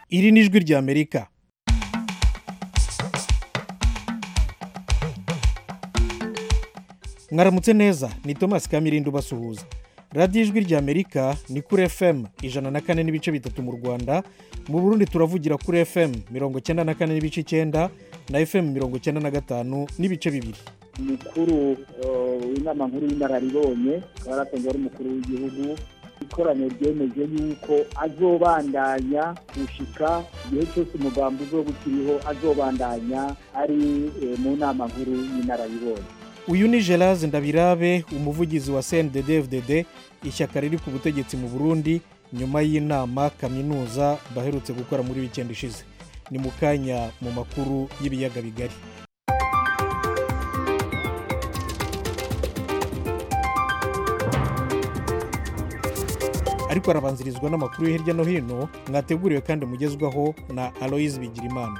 iri ni ijwi ry'amerika mwaramutse neza ni thomas kamirindi ubasuhuza radiyo ijwi ry'amerika ni kuri fm ijana na kane n'ibice bitatu mu rwanda mu burundi turavugira kuri fm mirongo icyenda na kane n'ibice icyenda na fm mirongo icyenda na gatanu n'ibice bibiri umukuru w'inama nkuru y'inararibonye akaba yaratanzwe ari umukuru w'igihugu ikoraniro ryemeje yuko azobandanya gushika igihe cyose umugambi uzoba ukiriho azobandanya ari eh, mu nama nkuru y'inararibonye uyu ni gerard ndabirabe umuvugizi wa cndddfdd ishyaka riri ku butegetsi mu burundi nyuma y'inama kaminuza baherutse gukora muri wikendi ishize ni mu kanya mu makuru y'ibiyaga bigari ariko arabanzirizwa n'amakuru yo hirya no hino mwateguriwe kandi mugezwaho na aloyizi bigirimana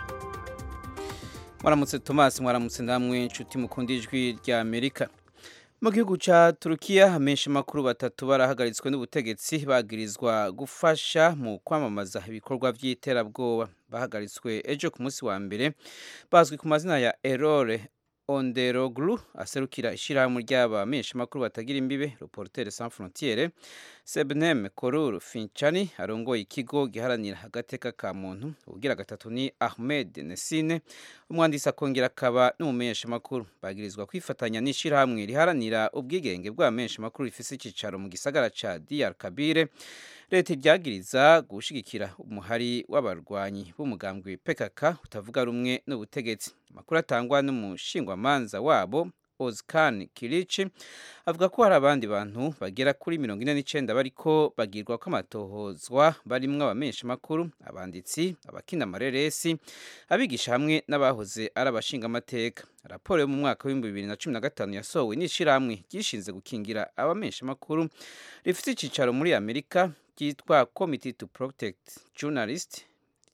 mwaramutse tomasi mwaramutse namwe inshuti mukunda ijwi rya amerika mu gihugu cya turukiya amenshi makuru batatu barahagaritswe n'ubutegetsi bagirizwa gufasha mu kwamamaza ibikorwa by'iterabwoba bahagaritswe ejo ku munsi wa mbere bazwi ku mazina ya erore onderoglu aserukira ishyirahamwe ry'abamenyeshamakuru batagira imbibe reportere sans frontiere sebnem korur finchani arongoye ikigo giharanira agateka ka muntu ubugira gatatu ni ahmed nesine umwanditsi akongera akaba n'umumenyeshamakuru bagirizwa kwifatanya n'ishyirahamwe riharanira ubwigenge bw'abamenyeshamakuru rifise icyicaro mu gisagara ca dr kabire leta ibyagiriza gushigikira umuhari w'abarwanyi b'umugambwe pkk utavuga rumwe n'ubutegetsi amakuru atangwa n'umushingwamanza wabo Ozkan Kilici avuga ko hari abandi bantu bagera kuri mirongo ine n'icyenda bariko bagirwa ko amatohozwa barimwo abamenyeshamakuru abanditsi abakina amareresi abigisha hamwe n'abahoze ari abashingamateka raporo yo mu mwaka w'ibihumbi bibiri na cumi na gatanu yasohowe n'ishyirahamwe ryishinze gukingira abamenyeshamakuru rifite icyicaro muri amerika ryitwa committee to protect journalist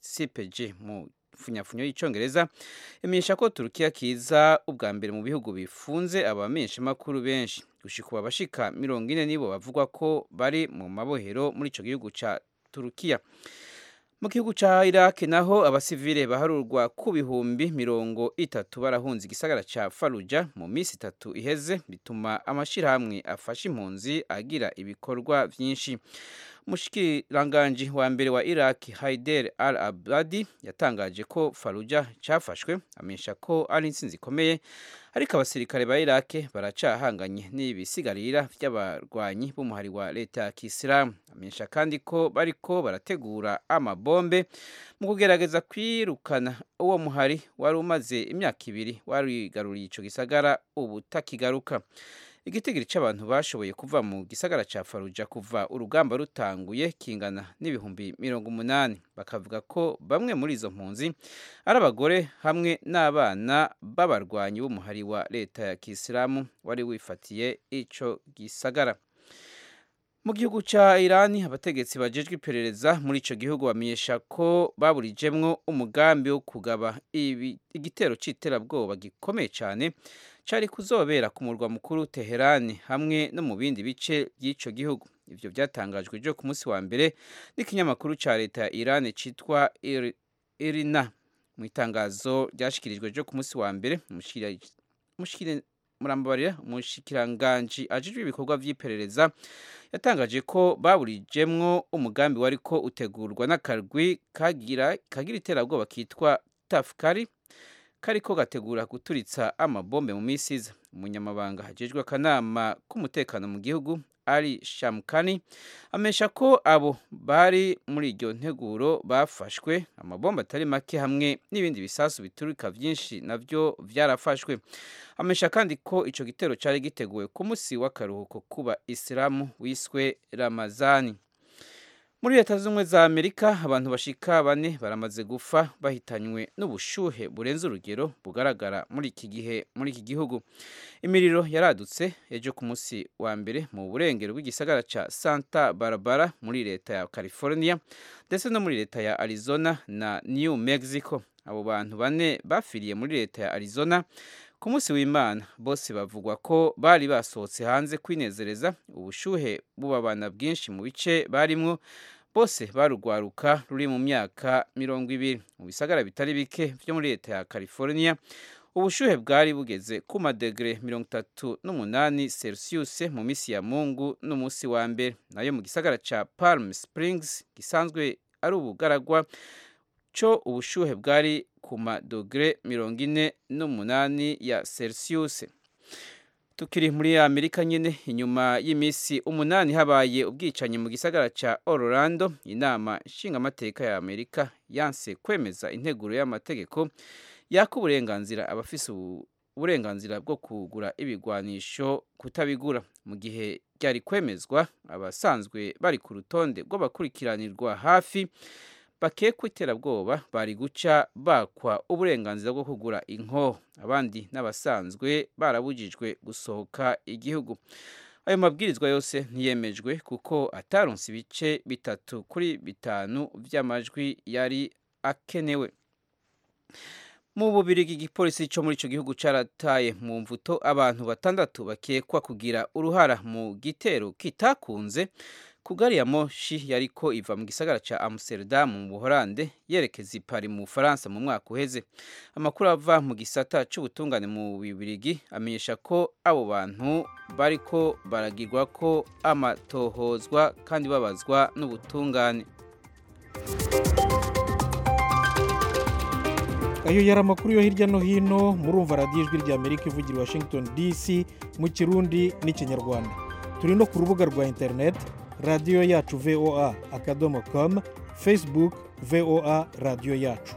cpg mu funyafunyo y'icyongereza imenyesha ko turukiya kiza ubwa mbere mu bihugu bifunze abamenyeshamakuru benshi gushika abashika mirongo ine nibo bavugwa ko bari mu mabohero muri icyo gihugu cya turukiya mu gihugu cya iraq naho abasivile baharurwa ku bihumbi mirongo itatu barahunze igisagara cya faruja mu minsi itatu iheze bituma amashyirahamwe afasha impunzi agira ibikorwa byinshi umushikiranganji wa mbere wa iraq haider al abadi yatangaje ko faruja cyafashwe amenyesha ko ari intsinzi ikomeye ariko abasirikare ba iraq baracahanganye n'ibisigarira by'abarwanyi b'umuhari wa leta ya kisilamu amenyesha kandi ko bariko barategura amabombe mu kugerageza kwirukana uwo muhari wari umaze imyaka ibiri warigaruriye ico gisagara ubu takigaruka igitigiri cy'abantu bashoboye kuva mu gisagara cya faruja kuva urugamba rutanguye kingana n'ibihumbi mirongo umunani bakavuga ko bamwe muri izo mpunzi ari abagore hamwe n'abana b'abarwanyi b'umuhari wa leta ya kisilamu wari wifatiye icyo gisagara mu gihugu cya irani abategetsi bajejwe iperereza muri icyo gihugu bamenyesha ko baburijemwo umugambi wo kugaba igitero cy'iterabwoba gikomeye cyane cyari kuzobera ku murwa mukuru teherani hamwe no mu bindi bice by'icyo gihugu ibyo byatangajwe ejo ku munsi wa mbere n'ikinyamakuru cya leta ya irani cyitwa irina mu itangazo ryashyikirijwe ejo ku munsi wa mbere murambabarira umushikiranganji ajejwe ibikorwa by'iperereza yatangaje ko baburijemwo umugambi wari ko utegurwa n'akarwi kagira kagira iterabwoba kitwa tafukari kariko gategura guturitsa amabombe mu minsi iza umunyamabanga hagejwe akanama k'umutekano mu gihugu ari shamukani amesha ko abo bari muri iryo nteguro bafashwe amabombe atari make hamwe n'ibindi bisasu biturika byinshi nabyo byarafashwe amesha kandi ko icyo gitero cyari giteguwe ku munsi w'akaruhuko kuba isilamu wiswe ramazani muri leta z'ubumwe za amerika abantu bashika bane baramaze gupfa bahitanywe n'ubushuhe burenze urugero bugaragara muri iki gihe muri iki gihugu imiriro yaradutse ejo ku munsi wa mbere mu burengero bw'igisagara cya santa barbara muri leta ya california ndetse no muri leta ya arizona na new mexico abo bantu bane bafiriye muri leta ya arizona ku munsi w'imana bose bavugwa ko bari basohotse hanze kwinezereza ubushuhe bubabana bwinshi mu bice barimwo bose barugwaruka ruri mu myaka mirongo ibiri mu bisagara bitari bike byo muri leta ya california ubushuhe bwari bugeze ku madegere mirongo itatu n'umunani celsius mu minsi ya mungu n'umunsi wa mbere nayo mu gisagara ca palm springs gisanzwe ari ubugaragwa co ubushuhe bwari ku madogere mirongo ine n'umunani ya celsius tukiri muri amerika nyine inyuma y'iminsi umunani habaye ubwicanyi mu gisagara ca orlando inama nshingamateka ya amerika yanse kwemeza integuro y'amategeko yaka uburenganzira abafise uburenganzira bwo kugura ibigwanisho kutabigura mu gihe ryari kwemezwa abasanzwe bari ku rutonde rw'abakurikiranirwa hafi bakekwa iterabwoba bari guca bakwa uburenganzira bwo kugura inkoho abandi n'abasanzwe barabujijwe gusohoka igihugu ayo mabwirizwa yose ntiyemejwe kuko ataronse ibice bitatu kuri bitanu by'amajwi yari akenewe mu bubirigi igipolisi cyo muri icyo gihugu carataye mu mvuto abantu batandatu bakekwa kugira uruhara mu gitero kitakunze ku gari ya moshi yariko iva mu gisagara ca Amsterdam mu Buholande yerekeza i Paris mu Bufaransa mu mwaka uheze amakuru ava mu gisata c'ubutungane mu Bibirigi amenyesha ko abo bantu bariko baragirwa ko amatohozwa kandi babazwa n'ubutungane ayo yari amakuru yo hirya no hino murumva radiyo ijwi rya amerika ivugira i washington dc mu kirundi n'ikinyarwanda turi no ku rubuga rwa interineti radiyo yacu voa akadomo komu facebook voa radiyo yacu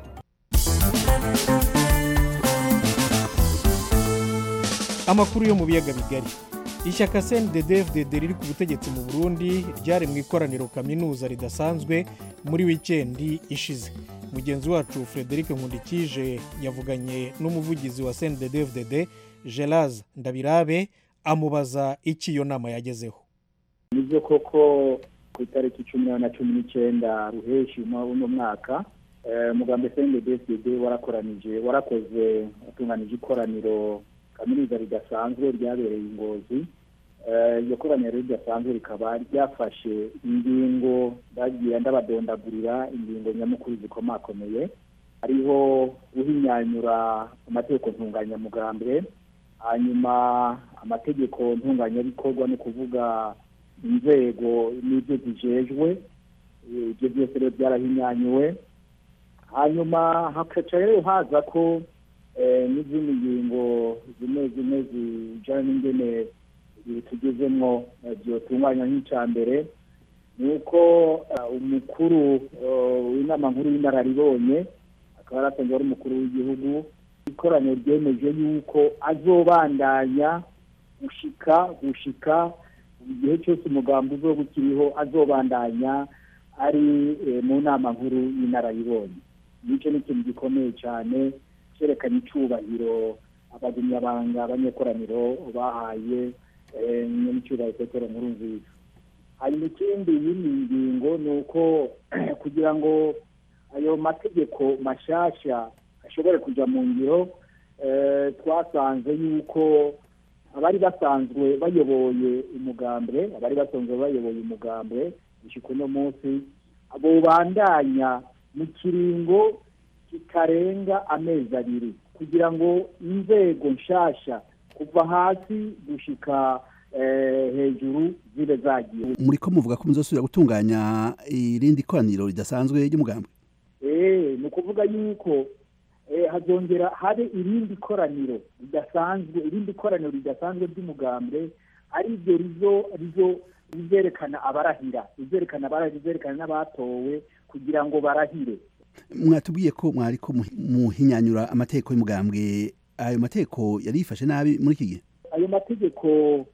amakuru yo mu biyaga bigari ishyaka cndfdd riri ku butegetsi mu burundi ryari mu ikoraniro kaminuza ridasanzwe muri wikendi ishize mugenzi wacu frederic nkundikije yavuganye n'umuvugizi wa cndfdd gelaz ndabirabe amubaza icyo iyo nama yagezeho nibyo koko ku itariki cumi na cumi n'icyenda ruheshi uno mwaka umugambi cndfdd warakoranije warakoze watunganije ikoraniro kaminuza ridasanzwe ryabereye ingozi iryo koraniro ridasanzwe rikaba ryafashe ingingo bagiye ndabadondagurira ingingo nyamukuru zikomakomeye hariho guhinyanyura amategeko ntunganyamugambwe hanyuma amategeko ntunganyabikorwa ni ukuvuga inzego n'ibyo zijejwe ibyo byose rero byarahinyanyuwe hanyuma hakaca rero haza ko n'izindi ngingo zimwe zimwe zijyana n'ingene tugezemo byotunganya nk'icya mbere ni uko umukuru w'inama nkuru y'inararibonye akaba yarasanzwe ari umukuru w'igihugu ikoraniro ryemeje yuko azobandanya gushika gushika igihe cyose umugambi uzo ukiriho azobandanya ari mu nama nkuru y'inararibonye nicyo ni ikintu gikomeye cyane cyerekana icyubahiro abagumyabanga abanyekoraniro bahaye n'icyubahiro petero nkuru nziza hanyuma ikindi y'iyi ngingo ni uko kugira ngo ayo mategeko mashyashya ashobore kujya mu ngiro twasanze yuko abari basanzwe bayoboye umugambwe abari basanzwe bayoboye umugambwe gushyika uno munsi bubandanya mu kiringo kitarenga amezi abiri kugira ngo inzego nshasha kuva hasi gushika hejuru zibe zagiye muri ko muvuga ko muzosubira gutunganya irindi koraniro ridasanzwe ry'umugambwe eh ni ukuvuga yuko hazongera habe irindi koraniro ridasanzwe irindi koraniro ridasanzwe ry'umugambwe ari ryo rizo rizo rizerekana abarahira rizerekana abarahira rizerekana n'abatowe kugira ngo barahire mwatubwiye ko mwari ko muhinyanyura amategeko y'umugambwe ayo mategeko yari yifashe nabi muri iki gihe ayo mategeko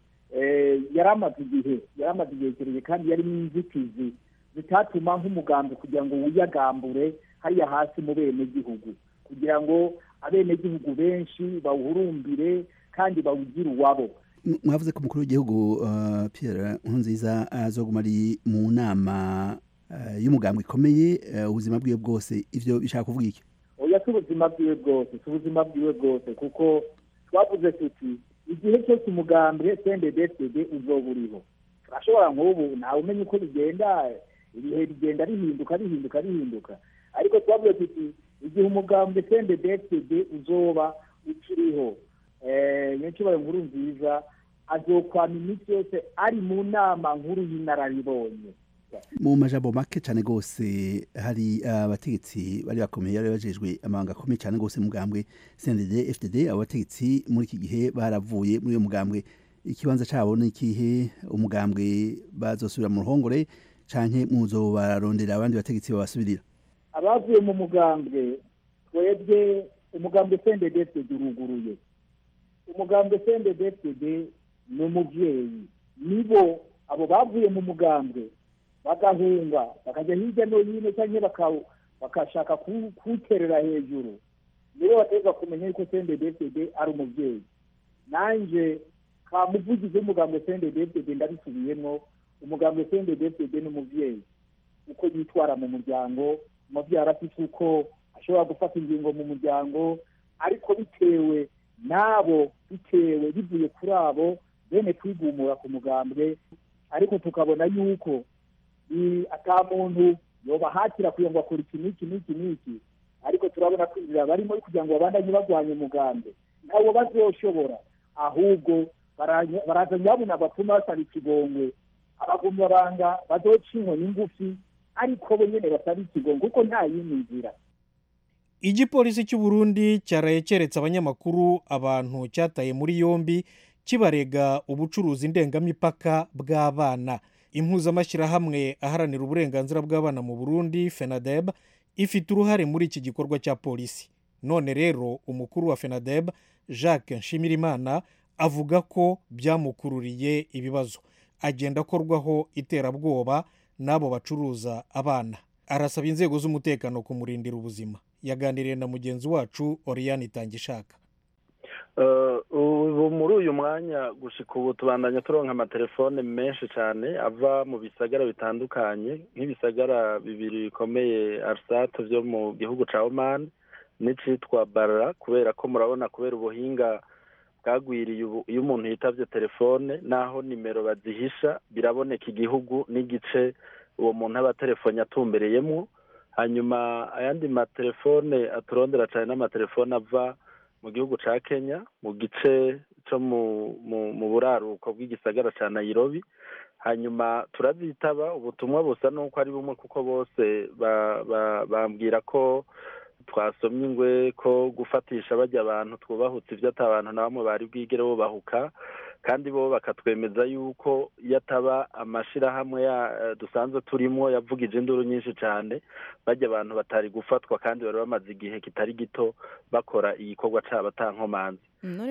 yari amaze igihe yari amaze igihe kirekire kandi yarimo inzitizi zitatuma nk'umugambwe kugira ngo wiyagambure hariya hasi mu benegihugu kugira ngo abenegihugu benshi bawuhurumbire kandi bawugire uwabo mwavuze ko umukuru w'igihugu Pierre Nkurunziza azoguma ari mu nama y'umugambwe ikomeye ubuzima bwiwe bwose ivyo bishaka kuvuga iki oya si ubuzima bwiwe bwose si ubuzima bwiwe bwose kuko twavuze tuti igihe cyose umugambwe cndfd uzoba uriho turashobora nk'ubu ntawe umenya uko bigenda ibihe bigenda bihinduka bihinduka bihinduka ariko twavuga tuti igihe umugambwe cnddd uzoba ukiriho nyacyubahiro nkuru nziza azokwama iminsi yose ari mu nama nkuru y'inararibonye mu majambo make cyane rwose hari abategetsi bari bakomeye bari bajejwe amabanga akomeye cyane rwose mugambwe CNDD FDD abo bategetsi muri iki gihe baravuye muri uyo mugambwe ikibanza cyabo ni ikihe umugambwe bazosubira mu ruhongore canke muzo bararondera abandi bategetsi babasubirira abavuye mu mugambwe twebwe umugambwe CNDD FDD uruguruye umugambwe CNDD FDD ni umuvyeyi nibo abo bavuye mu mugambwe bagahunga bakajya hirya no hino cyangwa bakashaka kuwuterera hejuru nibo bategeka kumenya yuko cnddd ari umubyeyi nanjye ka muvugizi w'umugambwe cnddd ndabisubiyemo umugambwe cnddd ni umubyeyi uko yitwara mu muryango umubyeyi arafite uko ashobora gufata ingingo mu muryango ariko bitewe n'abo bitewe bivuye kuri abo bene kwigumura ku mugambwe ariko tukabona yuko ata muntu yobahatira kugira ngo akore iki n'iki n'iki n'iki ariko turabona ko inzira barimo kugira ngo babandanye barwanya umugambi ntabwo bazoshobora ahubwo baraza nyabuna batuma basaba ikigongwe abagumyabanga bazoca inkoni ngufi ariko bo nyine basaba ikigongwe kuko nta yindi nzira igipolisi cy'u Burundi cyaraye keretse abanyamakuru abantu cyataye muri yombi kibarega ubucuruzi ndengamipaka bw'abana impuzamashyirahamwe aharanira uburenganzira bw'abana mu burundi fenadeb ifite uruhare muri iki gikorwa cya polisi none rero umukuru wa fenadeb jacques nshimirimana avuga ko byamukururiye ibibazo agenda akorwaho iterabwoba n'abo bacuruza abana arasaba inzego z'umutekano kumurindira ubuzima yaganiriye na mugenzi wacu oriyani itangishaka ubu muri uyu mwanya gushika ubu tubandanya turonka amatelefone menshi cyane ava mu bisagara bitandukanye nk'ibisagara bibiri bikomeye arisate byo mu gihugu cya omani n'icitwa barara kubera ko murabona kubera ubuhinga bwagwiriye iyo umuntu yitabye telefone n'aho nimero bazihisha biraboneka igihugu n'igice uwo muntu aba telefone atumbereyemo hanyuma ayandi matelefone aturondera cyane n'amatelefone ava mu gihugu cya kenya mu gice cyo mu buraruko bw'igisagara cya nayirobi hanyuma turazitaba ubutumwa busa n'uko ari bumwe kuko bose bambwira ko twasomye ingwe ko gufatisha bajya abantu twubahutse ibyo abantu na bamwe bari bwigere bubahuka kandi bo bakatwemeza yuko iyo ataba amashyirahamwe dusanzwe turimo yavugije induru nyinshi cyane bajya abantu batari gufatwa kandi bari bamaze igihe kitari gito bakora igikorwa cyabo atankomanzi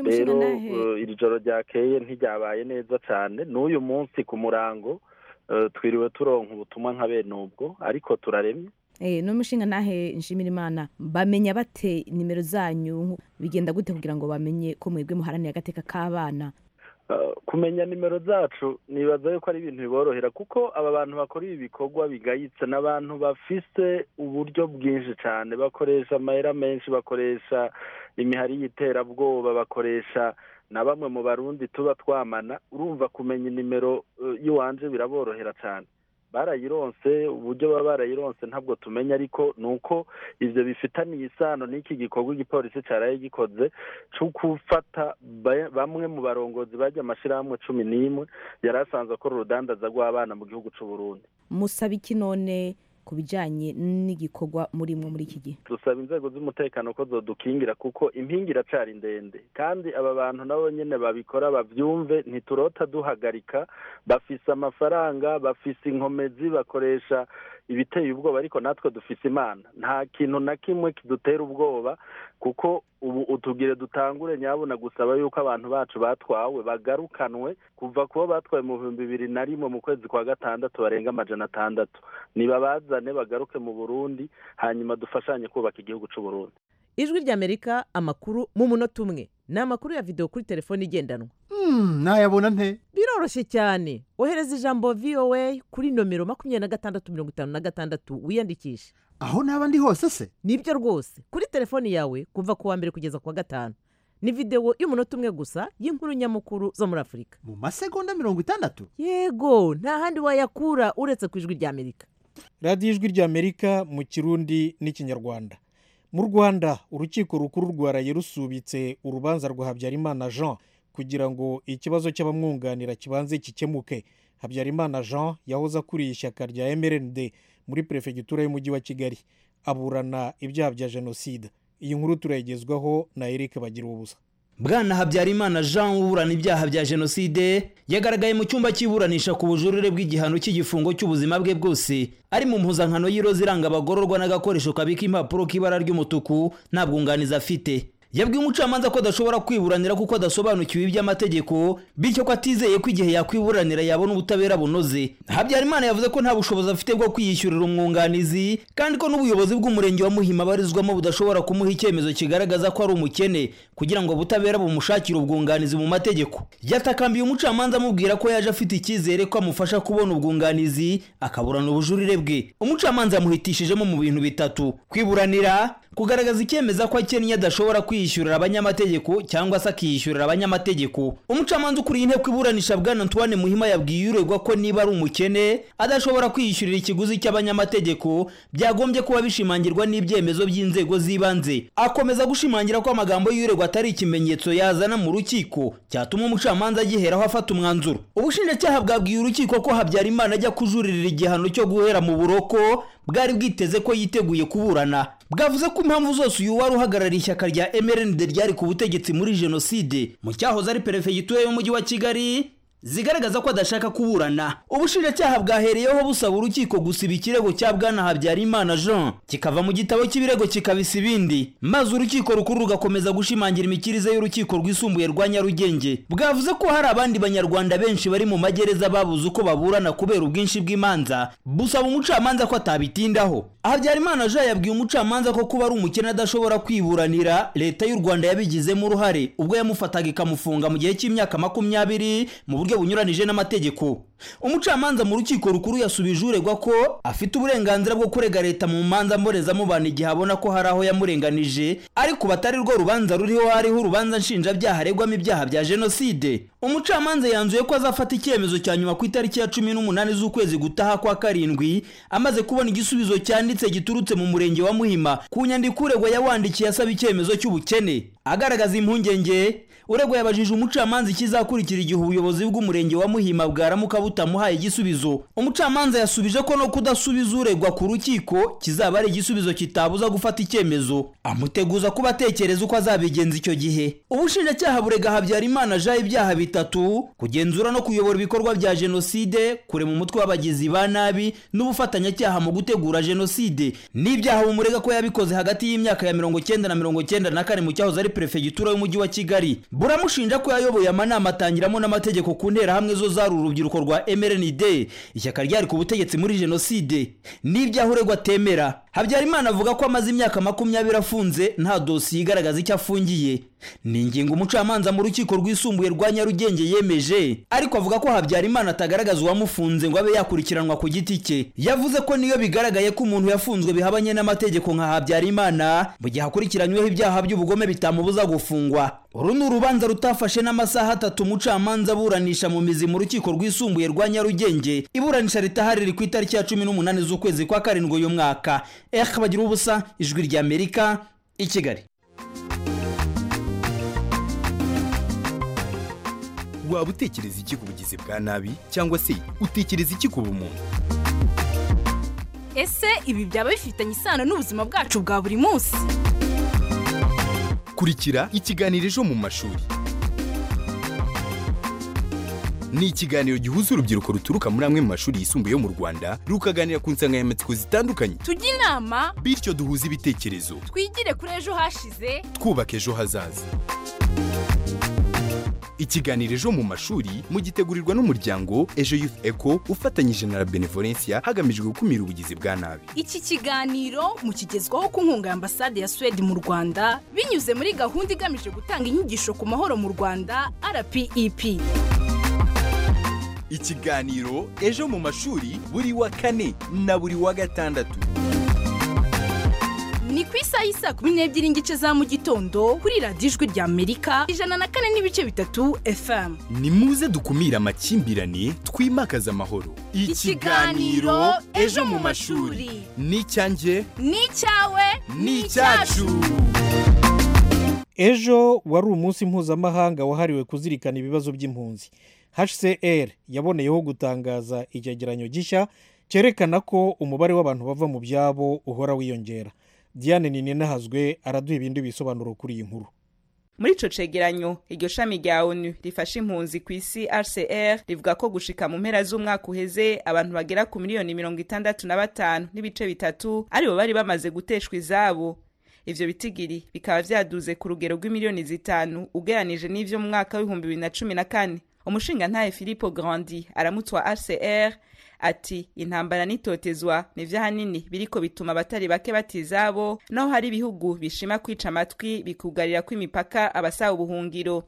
rero iri joro ryakeye ntiryabaye neza cyane n'uyu munsi ku murango twiriwe turonka ubutumwa nka bene ubwo ariko turaremye n'umushinga nahe nshimira imana bamenya bate nimero zanyu bigenda gute kugira ngo bamenye ko mwebwe muharanira agateka k'abana kumenya nimero zacu nibaza yuko ari ibintu biborohera kuko aba bantu bakora ibi bikorwa bigayitse n'abantu bafise uburyo bwinshi cyane bakoresha amayera menshi bakoresha imihari y'iterabwoba bakoresha na bamwe mu barundi tuba twamana urumva kumenya nimero y'iwanje biraborohera cyane barayironse uburyo baba barayironse ntabwo tumenya ariko ni uko ibyo bifitaniye isano n'iki gikorwa igipolisi cyaraye gikoze cyo gufata bamwe mu barongozi bajya amashyirahamwe cumi n'imwe yari asanzwe akora urudandaza rw'abana mu gihugu cy'u Burundi musaba iki none ku bijyanye n'igikorwa murimo muri iki gihe dusaba inzego z'umutekano ko zodukingira kuko impingi iracari ndende kandi aba bantu nabo nyine babikora babyumve ntiturota duhagarika bafise amafaranga bafise inkomezi bakoresha ibiteye ubwoba ariko natwe dufise imana nta kintu na kimwe kidutera ubwoba kuko ubu utugire dutangure nyabuna gusaba yuko abantu bacu batwawe bagarukanwe kuva kubo batwaye mu bihumbi bibiri na rimwe mu kwezi kwa gatandatu barenga amajana atandatu nibabazane bagaruke mu burundi hanyuma dufashanye kubaka igihugu cy'u Burundi ijwi ry'amerika amakuru mu munota umwe ni amakuru ya videwo kuri telefone igendanwa ntayabona nte biroroshye cyane ohereza ijambo voa kuri nomero makumyabiri na gatandatu mirongo itanu na gatandatu wiyandikishe aho naba ndi hose se nibyo rwose kuri telefoni yawe kuva ku wa mbere kugeza ku wa gatanu ni videwo y'umunota umwe gusa y'inkuru nyamukuru zo muri afurika mu masegonda mirongo itandatu yego nta handi wayakura uretse ku ijwi ry'amerika radiyo ijwi ry'amerika mu kirundi n'ikinyarwanda mu rwanda urukiko rukuru rwaraye rusubitse urubanza rwa habyarimana jean kugira ngo ikibazo cy'abamwunganira kibanze gikemuke habyarimana jean yahoze akuriye ishyaka rya mrnd muri perefegitura y'umujyi wa kigali aburana ibyaha bya jenoside iyi nkuru turayigezwaho na eric bagira ubusa bwana habyarimana jean uburana ibyaha bya jenoside yagaragaye mu cyumba cy'iburanisha ku bujurire bw'igihano cy'igifungo cy'ubuzima bwe bwose ari mu mpuzankano y'iroza iranga abagororwa n'agakoresho kabika impapuro k'ibara ry'umutuku nta bwunganizi afite yabwiye umucamanza ko adashobora kwiburanira kuko adasobanukiwe iby'amategeko bityo ko atizeye ko igihe yakwiburanira yabona ubutabera bunoze habyarimana yavuze ko nta bushobozi afite bwo kwiyishyurira umwunganizi kandi ko n'ubuyobozi bw'umurenge wa muhima abarizwamo budashobora kumuha icyemezo kigaragaza ko ari umukene kugira ngo ubutabera bumushakire ubwunganizi mu mategeko yatakambiye umucamanza amubwira ko yaje afite icyizere ko amufasha kubona ubwunganizi akaburana ubujurire bwe umucamanza yamuhitishijemo mu bintu bitatu kwiburanira kugaragaza icyemeza ko akennye adashobora kwiyishyurira abanyamategeko cyangwa se akiyishyurira abanyamategeko umucamanza ukuriye inteko iburanisha bwana antoine muhima yabwiye uregwa ko niba ari umukene adashobora kwiyishyurira ikiguzi cy'abanyamategeko byagombye kuba bishimangirwa n'ibyemezo by'inzego z'ibanze akomeza gushimangira ko amagambo y'uregwa atari ikimenyetso yazana mu rukiko cyatuma umucamanza agiheraho afata umwanzuro ubushinjacyaha bwabwiye urukiko ko habyarimana ajya kujuririra igihano cyo guhera mu buroko bwari bwiteze ko yiteguye kuburana bwavuze ko impamvu zose uyu wari uhagarariye ishyaka rya mrnd ryari ku butegetsi muri jenoside mu cyahoze ari perefegitura y'umujyi wa kigali zigaragaza ko adashaka kuburana ubushinjacyaha bwahereyeho busaba urukiko gusiba ikirego cya bwana habyarimana jean kikava mu gitabo cy'ibirego kikabisa ibindi maze urukiko rukuru rugakomeza gushimangira imikirize y'urukiko rwisumbuye rwa nyarugenge bwavuze ko hari abandi banyarwanda benshi bari mu magereza babuze uko baburana kubera ubwinshi bw'imanza busaba umucamanza ko atabitindaho habyarimana jean yabwiye umucamanza ko kuba ari umukene adashobora kwiburanira leta y'u rwanda yabigizemo uruhare ubwo yamufataga ikamufunga mu gihe cy'imyaka makumyabiri mu buryo bunyuranije n'amategeko umucamanza mu rukiko rukuru yasubije uregwa ko afite uburenganzira bwo kurega leta mu manza mbonezamubano igihe abona ko hari aho yamurenganije ariko batari rwo rubanza ruriho hariho urubanza nshinjabyaha aregwamo ibyaha bya jenoside umucamanza yanzuye ko azafata icyemezo cya nyuma ku itariki ya cumi n'umunani z'ukwezi gutaha kwa karindwi amaze kubona igisubizo cyanditse giturutse mu murenge wa muhima ku nyandiko uregwa yawandikiye asaba icyemezo cy'ubukene agaragaza impungenge uregwa yabajije umucamanza ikizakurikira igihe ubuyobozi bw'umurenge wa muhima bwaramuka butamuhaye igisubizo umucamanza yasubije ko no kudasubiza uregwa ku rukiko kizaba ari igisubizo kitabuza gufata icyemezo amuteguza kuba atekereza uko azabigenza icyo gihe ubushinjacyaha burega habyarimana jean ibyaha bitatu kugenzura no kuyobora ibikorwa bya jenoside kurema umutwe w'abagizi ba nabi n'ubufatanyacyaha mu gutegura jenoside n'ibyaha bumurega ko yabikoze hagati y'imyaka ya mirongo cyenda na mirongo cyenda na kane mu cyahoze ari perefegitura y'umujyi wa kigali buramushinja ko yayoboye amanama atangiramo n'amategeko ku nterahamwe zo zari urubyiruko rwa mrnd ishyaka ryari ku butegetsi muri jenoside n'ibyaha uregwa atemera habyarimana avuga ko amaze imyaka makumyabiri afunze nta dosiye igaragaza icyo afungiye ni ingingo umucamanza mu rukiko rwisumbuye rwa nyarugenge yemeje ariko avuga ko habyarimana atagaragaza uwamufunze ngo abe yakurikiranwa ku giti cye yavuze ko niyo bigaragaye ko umuntu yafunzwe bihabanye n'amategeko nka habyarimana mu gihe akurikiranyweho ibyaha by'ubugome bitamubuza gufungwa uru ni urubanza rutafashe n'amasaha atatu umucamanza aburanisha mu mizi mu rukiko rwisumbuye rwa nyarugenge iburanisha ritahari riri ku itariki ya cumi n'umunani z'ukwezi kwa karindwi uyu mwaka eh bagira ubusa ijwi ry'amerika i kigali waba utekereza iki ku bugizi bwa nabi cyangwa se utekereza iki ku bumuntu ese ibi byaba bifitanye isano n'ubuzima bwacu bwa buri munsi kurikira ikiganiro ejo mu mashuri ni ikiganiro gihuza urubyiruko ruturuka muri amwe mu mashuri yisumbuye yo mu rwanda rukaganira ku nsanganyamatsiko zitandukanye tujye inama bityo duhuze ibitekerezo twigire kuri ejo hashize twubaka ejo hazaza ikiganiro ejo mu mashuri mugitegurirwa n'umuryango ejo youth eco ufatanyije na la benevolencia hagamijwe gukumira ubugizi bwa nabi iki kiganiro mukigezwaho ku nkunga ya ambasade ya suwede mu rwanda binyuze muri gahunda igamije gutanga inyigisho ku mahoro mu rwanda rpep ikiganiro ejo mu mashuri buri wa kane na buri wa gatandatu ni ku isaha y'isaa kumi n'ebyiri n'igice za mu gitondo kuri radiyo ijwi rya amerika ijana na kane n'ibice bitatu fm ni muze dukumire amakimbirane twimakaze amahoro Ikiganiro Ejo mu mashuri. ni icyanjye ni icyawe ni icyacu ejo wari umunsi mpuzamahanga wahariwe kuzirikana ibibazo by'impunzi hcr yaboneyeho gutangaza icyegeranyo gishya cyerekana ko umubare w'abantu bava mu byabo uhora wiyongera diane ninahazwe araduha ibindi bisobanuro kuri iyi nkuru muri ico cegeranyo iryo shami rya onu rifasha impunzi ku isi rcr rivuga ko gushika mu mpera z'umwaka uheze abantu bagera ku miliyoni mirongo itandatu na batanu n'ibice bitatu aribo bari bamaze guteshwa izabo ivyo bitigiri bikaba vyaduze ku rugero rw'imiliyoni zitanu ugeranije n'ivyo mu mwaka w'ibihumbi bibiri na cumi na kane umushingantahe filipo grandi aramutwa rcr ati intambara n'itotezwa nivyo ahanini biriko bituma abatari bake batizabo naho hari ibihugu bishima kwica amatwi bikugarira ko imipaka abasaba ubuhungiro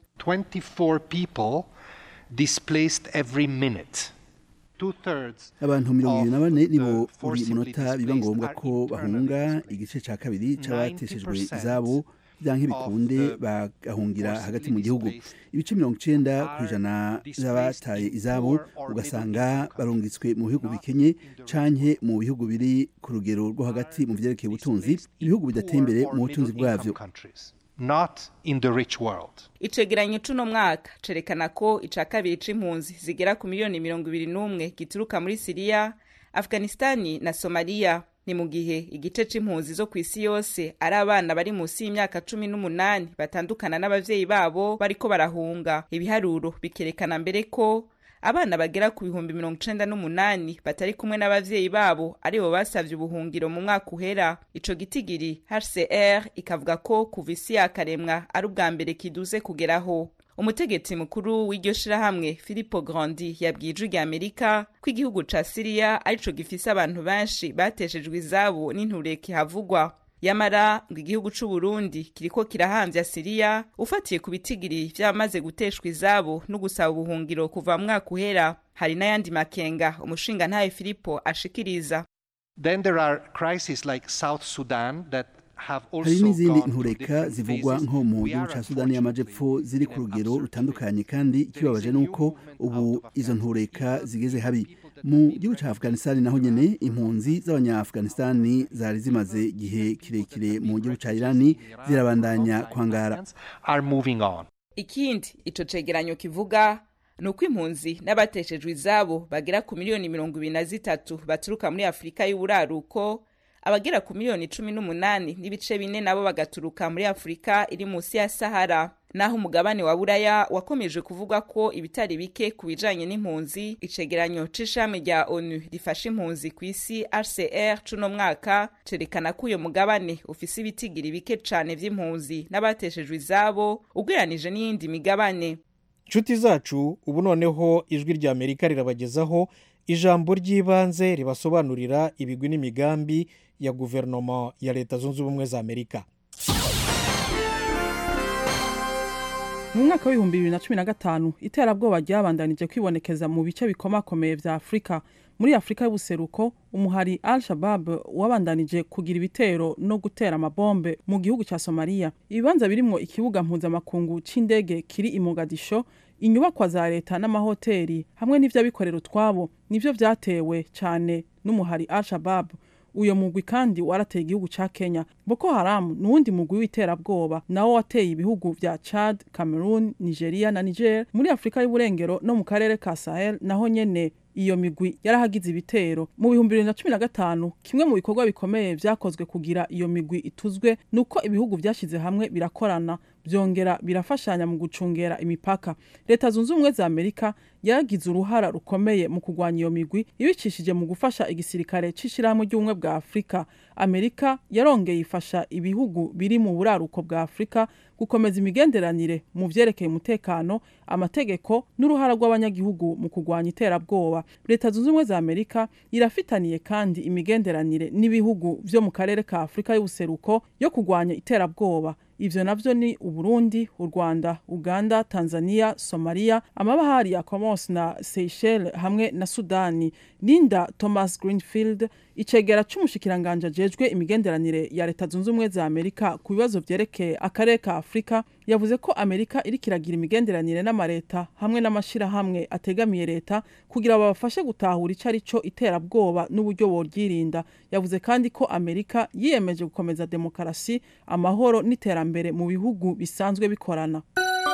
24 people displaced every minute. Two-thirds abantu mirongo ibiri na of bane the nibo buri forcibly munota biba ngombwa displaced ko are bahunga internalized. igice cya kabiri c'abateshejwe 90% izabo byanke bikunde of the bagahungira forcibly hagati mu gihugu displaced ibice mirongo icenda ku are ijana displaced by'abataye in izabo poor or ugasanga middle-income barungitswe mu bihugu not bikenye in the canke mu bihugu biri ku rugero rwo hagati mu vyerekeye ubutunzi ibihugu bidateye imbere mu butunzi bwavyo countries, not in the rich world. icegeranyo c'uno mwaka cerekana ko ica kabiri c'impunzi zigera ku miliyoni mirongo ibiri n'umwe gituruka muri siriya afghanistani na somaliya ni mu gihe igice c'impunzi zo ku isi yose ari abana bari munsi y'imyaka cumi n'umunani batandukana n'abavyeyi babo bariko barahunga ibiharuro bikerekana mbere ko abana bagera ku bihumbi mirongo icenda n'umunani batari kumwe n'abavyeyi babo aribo basavye ubuhungiro mu mwaka uhera ico gitigiri hcr ikavuga ko kuva isi yakaremwa ari ubwa mbere kiduze kugeraho umutegetsi mukuru w'iryo shirahamwe filipo grandi yabwiye ijwi rya amerika ko igihugu ca siriya arico gifise abantu benshi bateshejwe izabo n'intureke havugwa yamara ngo igihugu c'u Burundi kiriko kirahamvya Siriya ufatiye ku bitigiri vyamaze guteshwa izabo no gusaba ubuhungiro kuva mu mwaka uhera hari n'ayandi makenga umushinga ntaye Filipo ashikiriza Then there are crises like South Sudan that have also hari n'izindi gone through ntureka different zivugwa phases. nko mu We gihugu are ca sudani y'amajepfo ziri ku rugero rutandukanye kandi ikibabaje ni uko ubu izo ntureka zigeze habi mu gihugu ca afghanistan naho nyene impunzi z'abanya-afghanistan zari zimaze igihe kirekire mu gihugu ca irani zirabandanya kwangara are moving on. ikindi ico cegeranyo kivuga ni uko impunzi n'abateshejwe izabo bagera ku miliyoni mirongo ibiri na zitatu baturuka muri afurika y'uburaruko abagera ku miliyoni cumi n'umunani n'ibice bine nabo bagaturuka muri afurika iri munsi ya sahara naho umugabane wa buraya wakomeje kuvuga ko ibitari bike ku bijanye n'impunzi icegeranyo c'ishami rya onu rifasha impunzi ku isi rcr c'uno mwaka cerekana ko uyo mugabane ufise ibitigiri bike cane vy'impunzi n'abateshejwe izabo ugereranije n'iyindi migabane nshuti zacu ubu noneho ijwi rya amerika rirabagezaho ijambo ry'ibanze ribasobanurira ibigwi n'imigambi ya guverinoma ya leta zunze ubumwe za amerika mu mwaka w'ibihumbi bibiri na cumi na gatanu iterabwoba ryabandanije kwibonekeza mu bice bikomakomeye vya afurika muri afurika y'ubuseruko umuhari al shabab wabandanije kugira ibitero no gutera amabombe mu gihugu ca somaliya ibibanza birimwo ikibuga mpuzamakungu c'indege kiri i mogadisho inyubakwa za leta n'amahoteli hamwe n'ivy'abikorera utwabo nivyo vyatewe cane n'umuhari al shabab uyo mugwi kandi warateye igihugu ca kenya boko haramu ni uwundi mugwi w'iterabwoba nawo wateye ibihugu vya chad cameroon nigeria na niger muri afurika y'uburengero no mu karere ka sahel naho nyene iyo migwi yarahagize ibitero mu bihumbi bibiri na cumi na gatanu kimwe mu bikorwa bikomeye vyakozwe kugira iyo migwi ituzwe ni uko ibihugu vyashize hamwe birakorana byongera birafashanya mu gucungera imipaka leta zunze ubumwe za amerika yaragize uruhara rukomeye mu kurwanya iyo migwi ibicishije mu gufasha igisirikare c'ishirahamwe ry'ubumwe bwa afurika amerika yarongeye ifasha ibihugu biri mu buraruko bwa afurika gukomeza imigenderanire mu vyerekeye umutekano amategeko n'uruhara rw'abanyagihugu mu kurwanya iterabwoba leta zunze ubumwe za amerika irafitaniye kandi imigenderanire n'ibihugu vyo mu karere ka afurika y'ubuseruko yo kurwanya iterabwoba ivyo navyo ni uburundi u rwanda uganda tanzania somalia amabahari ya comoros na seychelles hamwe na sudani linda thomas greenfield icegera c'umushikiranganje ajejwe imigenderanire ya leta zunze ubumwe za amerika ku bibazo vyerekeye akarere ka afurika yavuze ko amerika iriko iragira imigenderanire n'amareta hamwe n'amashirahamwe ategamiye leta kugira babafashe gutahura ico ari co iterabwoba n'uburyo boryirinda yavuze kandi ko amerika yiyemeje gukomeza demokarasi amahoro n'iterambere mu bihugu bisanzwe bikorana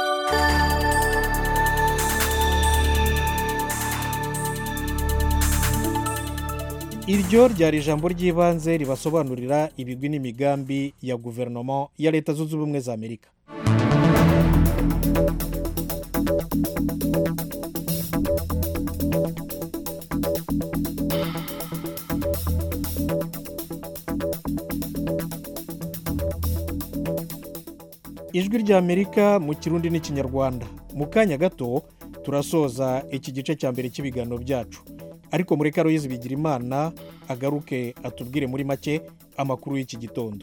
iryo ryari ijambo ry'ibanze ribasobanurira ibigwi n'imigambi ya guverinoma ya leta zunze ubumwe za amerika ijwi ry'amerika mu kirundi n'ikinyarwanda mu kanya gato turasoza iki gice cya mbere cy'ibiganiro byacu ariko muri karoyizi bigira imana agaruke atubwire muri make amakuru y'iki gitondo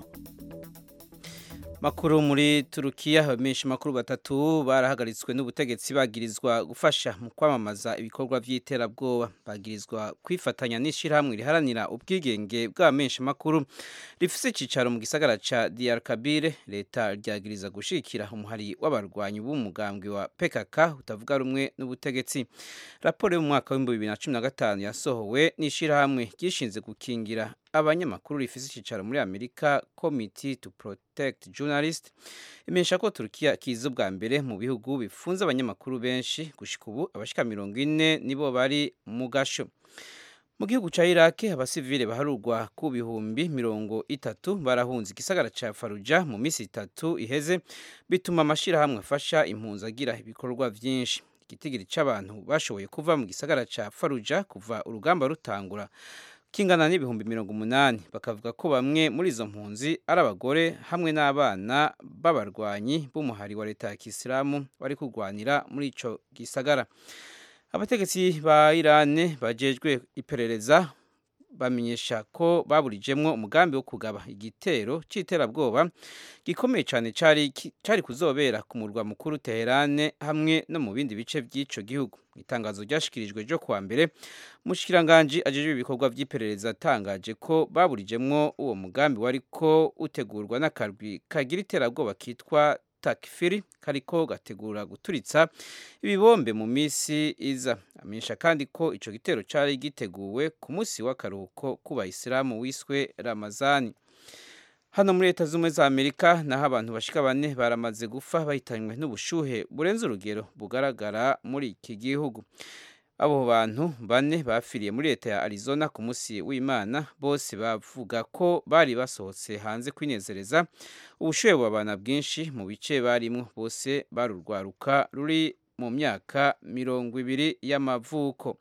makuru muri turukiya abamenyesha makuru batatu barahagaritswe n'ubutegetsi bagirizwa gufasha mu kwamamaza ibikorwa by'iterabwoba bagirizwa kwifatanya n'ishyirahamwe riharanira ubwigenge bw'abamenyesha makuru rifise icyicaro mu gisagara ca diyar kabire leta ryagiriza gushikira umuhari w'abarwanyi b'umugambwe wa pkk utavuga rumwe n'ubutegetsi raporo yo mu mwaka w'ibihumbi bibiri na cumi na gatanu yasohowe n'ishyirahamwe ryishinze gukingira abanyamakuru rifise icyicaro muri amerika committee to protect journalist imenyesha ko turukiya kiza ubwa mbere mu bihugu bifunze abanyamakuru benshi gushika ubu abashika mirongo ine nibo bari mu gasho mu gihugu ca iraki abasivile baharurwa ku bihumbi mirongo itatu barahunze igisagara ca faruja mu minsi itatu iheze bituma amashirahamwe afasha impunzi agira ibikorwa vyinshi igitigiri c'abantu bashoboye kuva mu gisagara ca faruja kuva urugamba rutangura kingana n'ibihumbi mirongo umunani bakavuga ko bamwe muri izo mpunzi ari abagore hamwe n'abana b'abarwanyi b'umuhari wa leta ya kisilamu bari kurwanira muri ico gisagara abategetsi ba irane bajejwe iperereza bamenyesha ko baburijemwo umugambi wo kugaba igitero c'iterabwoba gikomeye cane cari cari kuzobera ku murwa mukuru Teherane hamwe no mu bindi bice by'ico gihugu itangazo ryashikirijwe ryo kuwa mbere mushikiranganje ajejwe ibikorwa vy'iperereza atangaje ko baburijemwo uwo mugambi wariko utegurwa n'akarwi kagira iterabwoba kitwa takifiri kariko gategura guturitsa ibibombe mu misi iza amenyesha kandi ko ico gitero cari giteguwe ku munsi w'akaruhuko ku bayisilamu wiswe ramazani hano muri leta z'ubumwe za amerika naho abantu bashika bane baramaze gupfa bahitanywe n'ubushuhe burenze urugero bugaragara muri iki gihugu abo bantu bane bapfiriye muri leta ya arizona ku munsi w'imana bose bavuga ko bari basohotse hanze kwinezereza ubushuhe bubabana bwinshi mu bice barimwo bose barurwaruka ruri mu myaka mirongo ibiri y'amavuko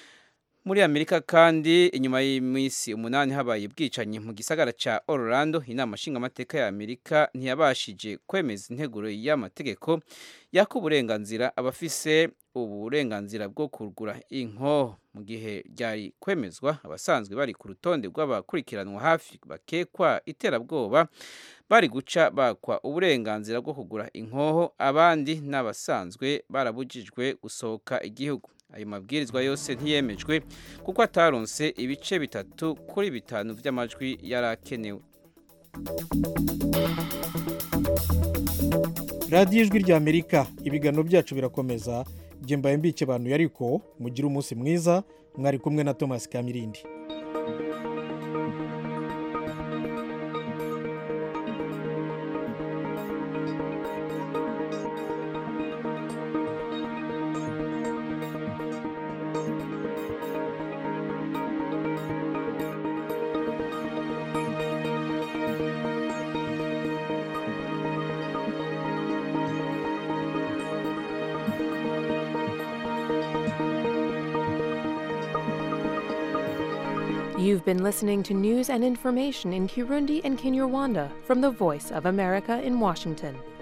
muri amerika kandi inyuma y'iminsi umunani habaye ubwicanyi mu gisagara ca orlando inama nshingamateka ya amerika ntiyabashije kwemeza integuro y'amategeko yaka uburenganzira abafise uburenganzira bwo kugura inkoho mu gihe ryari kwemezwa abasanzwe bari ku rutonde rw'abakurikiranwa hafi bakekwa iterabwoba bari guca bakwa uburenganzira bwo kugura inkoho abandi n'abasanzwe barabujijwe gusohoka igihugu ayo mabwirizwa yose ntiyemejwe kuko ataronse ibice bitatu kuri bitanu by'amajwi yari akenewe radiyo ijwi rya amerika ibiganiro byacu birakomeza njye mbaye mbike abantu yariko mugire umunsi mwiza mwari kumwe na thomas kamirindi You've been listening to news and information in Kirundi and Kinyarwanda from the Voice of America in Washington.